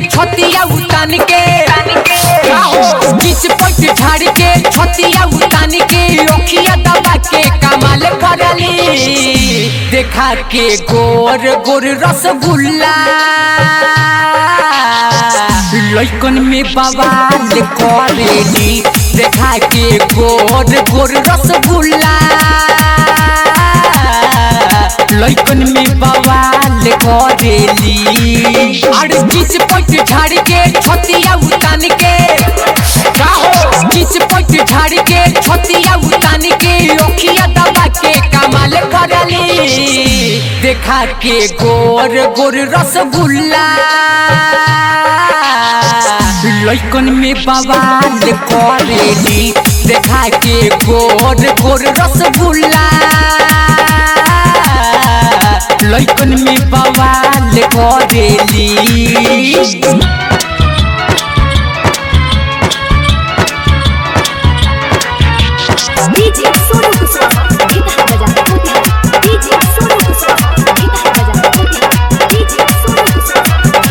छतिया उतान के बीच पट झाड़ के छतिया उतान के ओखिया दबा के कमाल करली देखा के गोर गोर रसगुल्ला लइकन में बवाल करेली देखा के गोर गोर रसगुल्ला लइकन में बवाल करेली अरे बीच पट झाड़ के छतिया उतान के बीच पट झाड़ के छतिया उतान के ओखिया दबा के कमाल करली देखा के गोर गोर रसगुल्ला लइकन में बवाल करेली देखा के गोर गोर रसगुल्ला लइकन में बवाल करेली डीजे सोनू कुशवाहा गीत बजा होती डीजे सोनू कुशवाहा गीत बजा होती डीजे सोनू कुशवाहा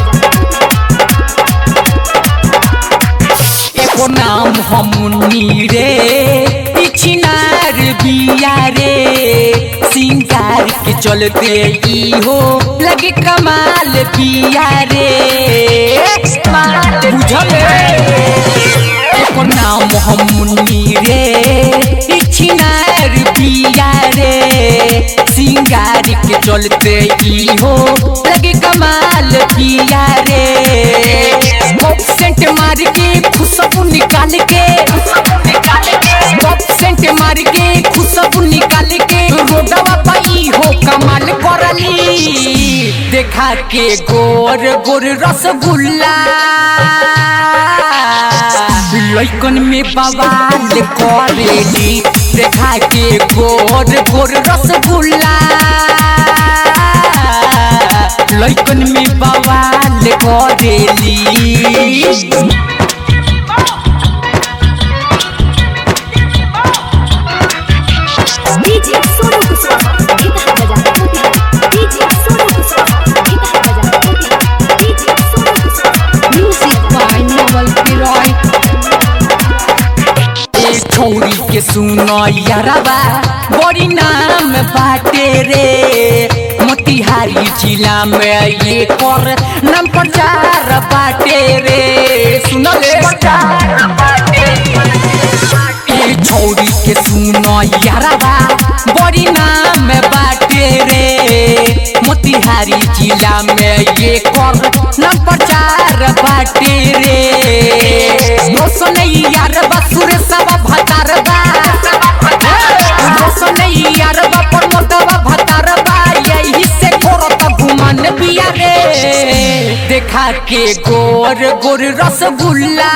गीत बजा एको नाम हमनी रे पिछनार बिया रे सिंगार के चलते ई हो लगे कमाल बिया रे बुझल एको नाम हमनी रे पिछनार बिया रे सिंगार के चलते ई हो लगे कमाल बिया रे पॉप सेंट मार के खुशबू निकाल के पॉप सेंट मार के खुशबू निकाल के रोडवा पाई हो कमाल करली देखा के गोर गोर रसगुल्ला लइकन में बवाल करेली देखा के गोर गोर रसगुल्ला लइकन में बवाल करेली डीजे सोनू कुशवाहा गीत बजा होती डीजे सोनू कुशवाहा गीत बजा होती DJ Sonu Kushwaha music by Naval किरॉय ए छौरी के सुनो यारबा बड़ी नाम बाटे रे मोतिहारी जिला में ये कर नाम प्रचार बाटे रे सुनो ले ए छौरी के सुनो यारबा बड़ी नाम बाटे रे मोतिहारी जिला में ये कर नाम प्रचार बाटे रे रोशन यारबा सुरेशवा भतारबा रोशन यारबा प्रमोदवा भतारबा यही से करत घुमन बिया रे देखा के गोर गोर रसगुल्ला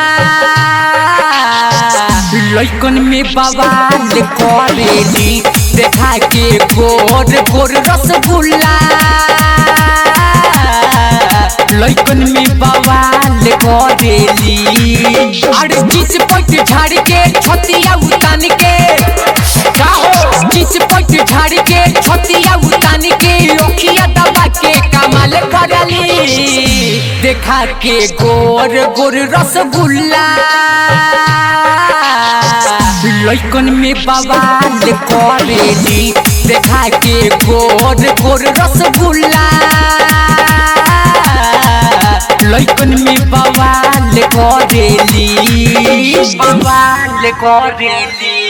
लइकन में बवाल करेली देखा के गोर गोर रसगुल्ला लइकन में बवाल करेली अरे बीच पट झाड़ के छतिया उतान के बीच पट झाड़ के छतिया उतान के ओखिया दबा के कमाल करली देखा के गोर गोर रसगुल्ला लइकन में बवाल करेली देखा के गोर गोर रसगुल्ला लइकन में बवाल करेली बवाल करेली